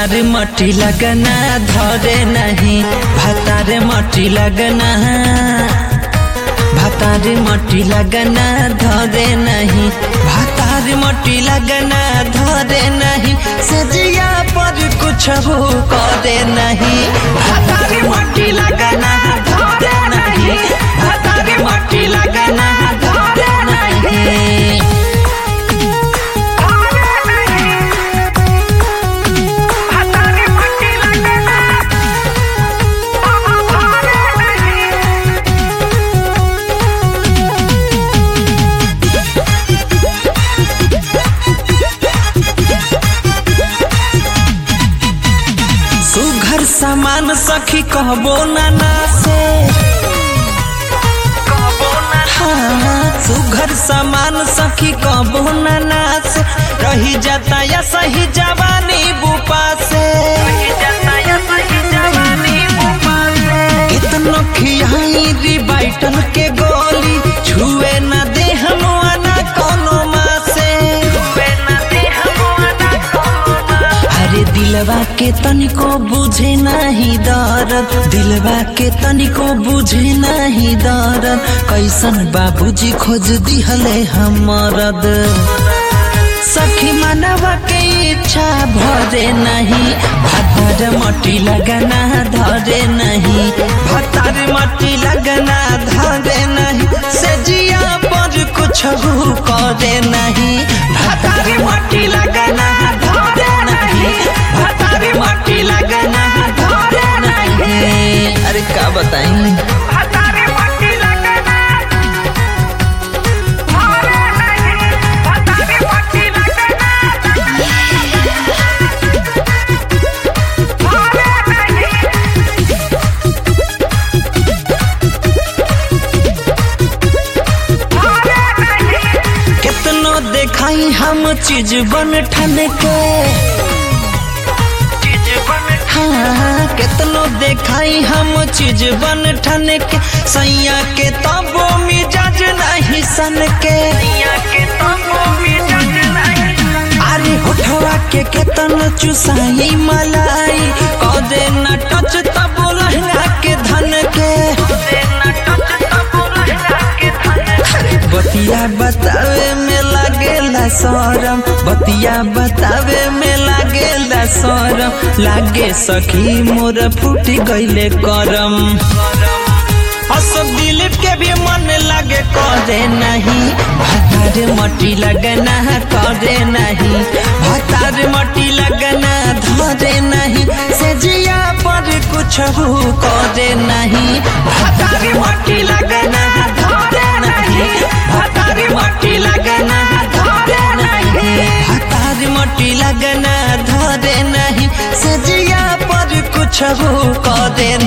भातार मटी लगना धरे नहीं भातार मटी लगना भातार मटी लगना धरे नहीं भातार मटी लगना धरे नहीं सजिया पर कुछ हो करे नहीं भातार मटी लगना धरे नहीं भातार मटी लगना धरे नहीं सुघर सामान सखी कहबो नाना से हाँ, सुघर सामान सखी कहबो नाना से रही जाता या सही जवानी बुपा से कितनो खियाई रिबाइटल के गोली छुए न दे हम ना कोनो माँ से अरे दिलवा के तनिको बुझे नहीं दर्द दिलवा के तनिको बुझे नहीं दर्द कैसन बाबूजी खोज दिहले हमरद सखी मनवा के इच्छा भरे नहीं भतर मटी लगना धरे नहीं भतर मटी लगना धरे नहीं से जिया पर कुछ करे नहीं भतर मटी लगना धरे नहीं भतर मटी लगना धरे नहीं अरे का बताई कितनो देखाई हम चीज बन ठन के हाँ कितनो देखाई हम चीज बन ठन के सैया के तबो मिजाज नहीं सन के अरे होठवा के केतन चुसाई मलाई कदे न टच तबो लहंगा के धन के बतिया बतावे में लागेला शरम बतिया बतावे में लागेला शरम लागे सखी मोर फूट गईले करम अशोक दिलीप के भी मन लगे करे नहीं भतार मटी लगना करे नहीं भतार मटी लगना धरे नहीं से जिया पर कुछ करे नहीं भतार मटी लगना धरे नहीं भतार मटी लगना धरे नहीं भतार मटी लगना धरे नहीं से जिया पर कुछ करे